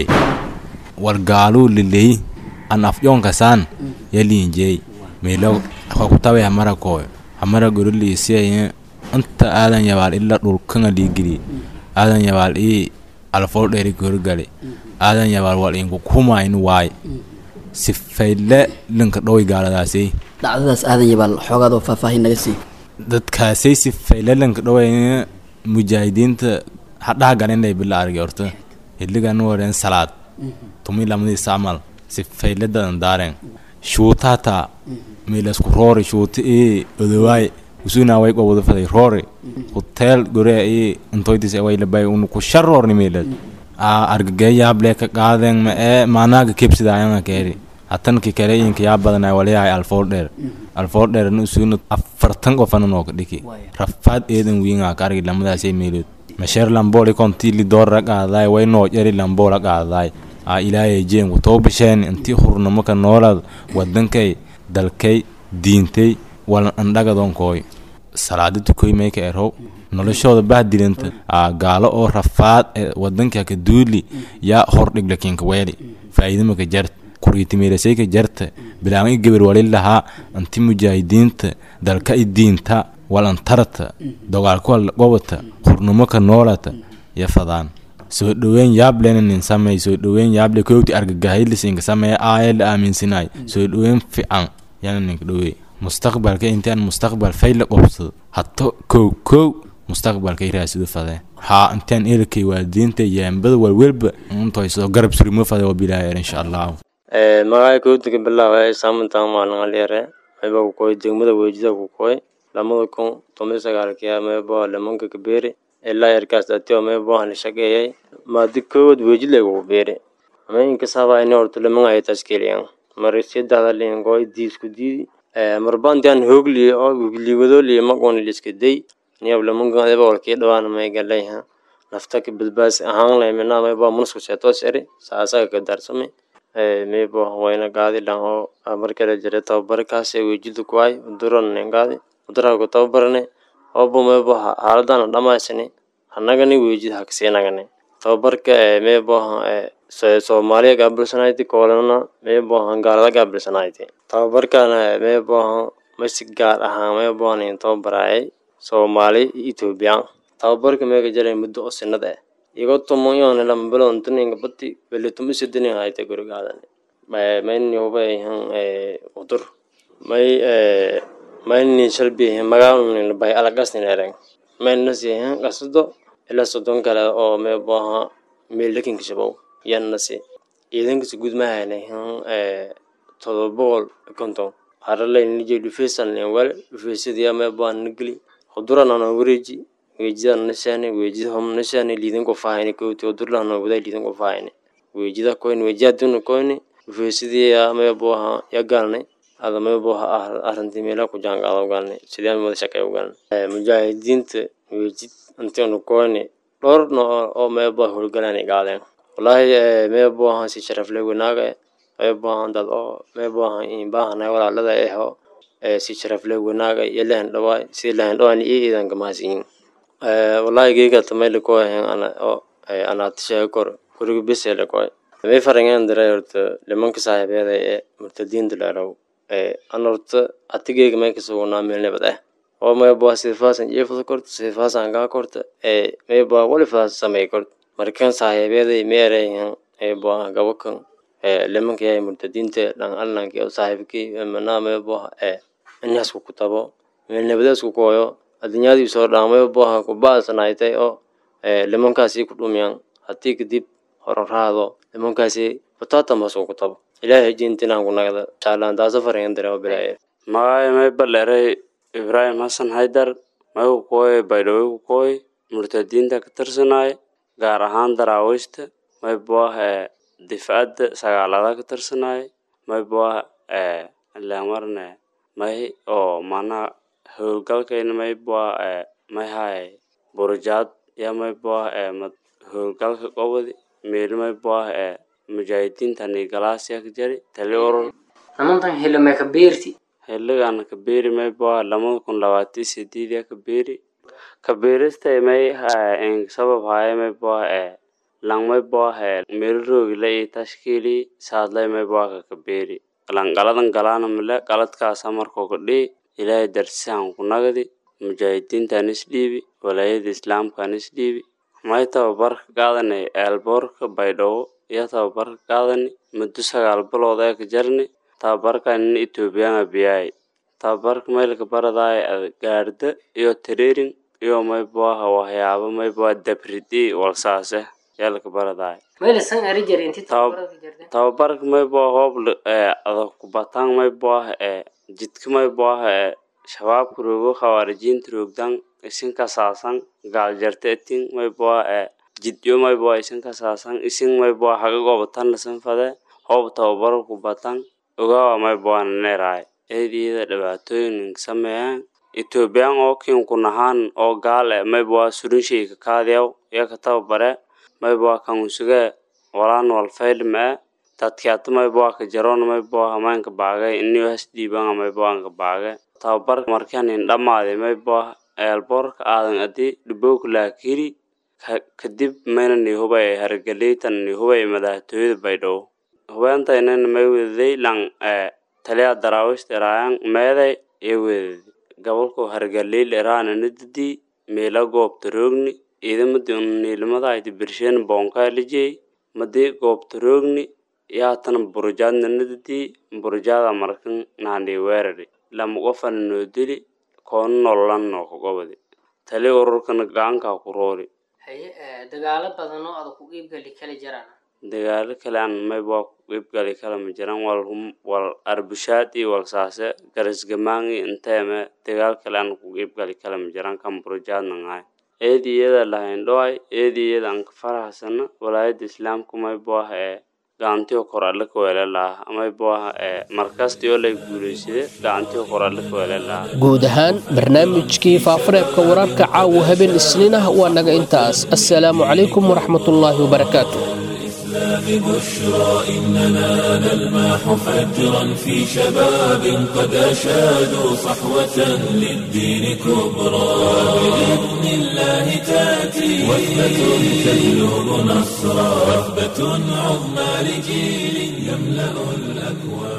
war gaaluu liley an afyonkasaan ya liinjey milo kakutawe hamara kooy hamara goro liisiyaya inta aadan yabaal ila dhulkanga liigili aadan yabaal ii alfool dheeri gorgali aadan yabaal wal inku kumayn waay sifayle linka dhowy gaaladaasay dhacdadaas aadan yabaal xoogaadoo faahfaahin naga sii dadkaasay sifayle linka dhowy mujaahidiinta hadhaha galinay bila argi horta hiligan wareen salaad tumi lamadii sacmal sifayle dadan daaren shuuta hataa milasku roori shuuta ii odowaay usuna way qowada faday roori hotel gore ii intoydis way labay unu ku sharroorni milad a argageeyaable ka qaaden ma ee maanaaga kebsidaayanga keeri hatanki kale inka yaa badanay walayahay alfool dheer alfool dheer nu usuna afartan qofana nooka dhiki rafaad eedan wiinga ka argi lamadaasay meelood masheer lambooli kontiili doorra qaadaay way noo jari lamboola qaadaay a ilaayay jeenku toobasheen intii hurnamo ka noolad wadankay dalkay diintay walan andhagadonkooy salaada tukoy mayka erow noloshooda bahdilanta a gaalo oo rafaad ee wadanka ka duuli yaa hordhig lakinka weeli faa'iidamaka jart kuriitimeelasayka jarta bilaan i geber wali lahaa anti mujaahidiinta dalka i diinta walantarata dogaalkuwa gobata hurnamo ka noolata ya fadaan soo dhoweyn yaablena nin samey soo dhoweyn yaable koogti argagahaylisiinka sameeya aaya la aaminsanay soo dhoweyn fican yana ninka dhowey mustaqbalka intaan mustaqbal fayla qobsado hato kow kow mustaqbalka iraasido fadee haa intaan eelkay waalidiinta yaambada walwelba intoysoo garab surimo fade wabilaayer insha allahu magacay kowdiga bilaaway saamantaan maalin alyare mayba ku koy degmada weejida ku koy lamada kun toban sagaalkiya maybo lamanka kabeeri ilaa yarkaas atio maybo la shaqeeyay maadi koowad weejid lagu beeri ama inkasaba ini horta lamanga ay taskeliyan mari sedexda lingo diisku diidi marbantian hoogli oo liwadoli maqon liska day niyab lamanka adaba walkii dhawaan may galayha nafta ka badbaas ahaan lay mina maybo munusku seetos eri saasaga ka darsame maybo wayna gaadi dhan oo markale jira tababarkaas weejida kuwaay uduran gaadi uduraha ku tababarane obo maybo xaaladana dhamaysani hanagani weejid hakasiinagane tababarka maybo soomaaliya gaabilsanayti koolana maybohan gaalada gaabilsanayti tababarkana maybohan masi gaar ahaan maybohan in tababaraayay soomaali iyo etoobiya tababarka meega jaray muddo oo sinad eh igo tomoyon lama bilon tuninga bati beli tumi sidinin hayte gurigaadan mayni hubayhan udur may mayni shalbihin magaalnin bay alagasnin ereng maynasihin qasdo ila sodon kale oo mayboha meelakinka shabow yannasi ciidankasi gudmahaynahan todoba boqol konton haralaynije dhufeysanlen wale dhufeysadiya mayboha nageli huduranana wareeji weejida nashani weejida hom nashani liidan ko faahayni kowti odurlah no waday liidan ko faahayni weejida koyni weejida dunu koyni ufeesidii ya maya buaha ya galnay ada maya buaha arrintii meela ku jaanqaada u galnay sidii aan wada shaqeey u galnay mujaahidiinta weejid intiinu koyni dhowr nooc oo maya buaha howlgalaan gaadeen wallaahi maya buaha si sharafle wanaaga maya buaha dad oo maya buaha baahanay walaalada eho si sharafle wanaaga iyo lahan dhawaay si lahan dhawaan iyo iidan gamahasiyin wallahi geegata mayla ko ahen ana oo anaatisheega kor kuriga besele koy may farangen diray horta limanka saaxiibeeda ee murtadiinta dheerow an horta atigeyga may kasugunaa meel nabad ah oo may bua sidfaasan jeefada korta sidfaasan gaa korta may bua walifaas samey korta markan saaxiibeeday may ereyhan bua gabakan limanka yahay murtadiinta dhan allanki oo saaxiibkii manaa may bua inasku ku tabo meel nabadeesku kooyo adduunyadii soo dhaamay buaha ku baasanaaytay oo limankaasi ku dhumiyaan haddii kadib horaraado limankaasi batatamasuu ku tabo ilaahay jintinaan ku nagda shaalaan taasa farayan dare oo bilaaye magaayo may baleeray ibraahim xasan haydar may ku kooy baydhawey ku kooy murtadiinta ka tirsanaay gaar ahaan daraawiishta may buaha difcadda sagaalada ka tirsanaay may buaha lamarne may oo mana howlgalkayna may bua may hay burujaad ya may bua howlgalka qobodi meel may bua mujaahidiintani galaasya ka jari tali urur namantan hilime ka beerti xiligan ka beeri may bua lamada kun labaatan sideed ya ka beeri ka beerista may sabab haya may bua lang may bua meel roogi la i tashkiili saadlay may bua ka beeri lang galadan galaana male galadkaasa markoo ka dhii ilaahay darsihan ku nagdi mujaahidiintan isdhiibi walaayada islaamkan isdhiibi may tababarka qaadani eelboorka baydhabo iyo tababarka qaadani muddo sagaal bilood ee ka jarni tababarkan in ethoobiyaana biyaay tababarka maylka baradaay gaarda iyo tareerin iyo may buaha waxyaabo may bua dabridi walsaase yalka baradaay tababarka may bua hoob adag kubatang may buaha jidka may buaha shabaabka roogo khawaarijiinta roogdan isin kasaasan gaaljarta etin may bua jidyo may bua isin kasaasan isin may bua haga gobatan lasan fade hoob tababaro kubatan ogawa may bua naneeraay eediyada dhibaatooyin sameeyaan ethoobiyan oo kin kunahaan oo gaal e may bua surinshayka kaadiyaw yaka tababare may bua kanusugee walaan walfaylma e dadkiata may bua ka jaroon may bua hamaynka baagay iniyo hasdiibanga may buanka baage tababarka markanin dhamaaday may bua eelboorka aadan adi dhibowka laakiri kadib mayna ni hubay hargeleytan ni hubay madaxtooyada baydhabo hubeentaynan may wedaday lang taliya daraawiishta iraayan meeday iyo wedadi gobolka hargaleyl iraana nadadii meela goobta roogni ciidamadi niilimadahayti birsheen boonkaa lijey madii goobta roogni yaatana burujaadna nadadii burujaada markan naandhi weerari lama qofana noo dili koona nololan noo ka gobodi tali ururkana gacankaa ku roori haye dagaalo badan oo adag ku qiibgali kala jiraan dagaalo kale aan maybaa ku qiibgali kala ma jiran wal wal arbushaad iyo walsaase garasgamaangi inteeme dagaal kale aan ku qiibgali kala ma jiran kan burujaadna ngahay eedi iyada lahayn dhoay eedi iyada aan ka farahsana walaayada islaamka maybaaha ee gacantiyo kor alle ka weele laha amaybaaha ee markastiyoo lay guulaysade gacantiyo kor alle ka weele laha guud ahaan barnaamijkii faafareebka wararka caawa habeen isniin ah waa naga intaas assalaamu calaykum waraxmatullaahi wabarakaatu بشرى إننا نلمح فجرا في شباب قد أشادوا صحوة للدين كبرى بإذن الله تأتي وثبة تجلب نصرا وثبة عظمى لجيل يملأ الأكوان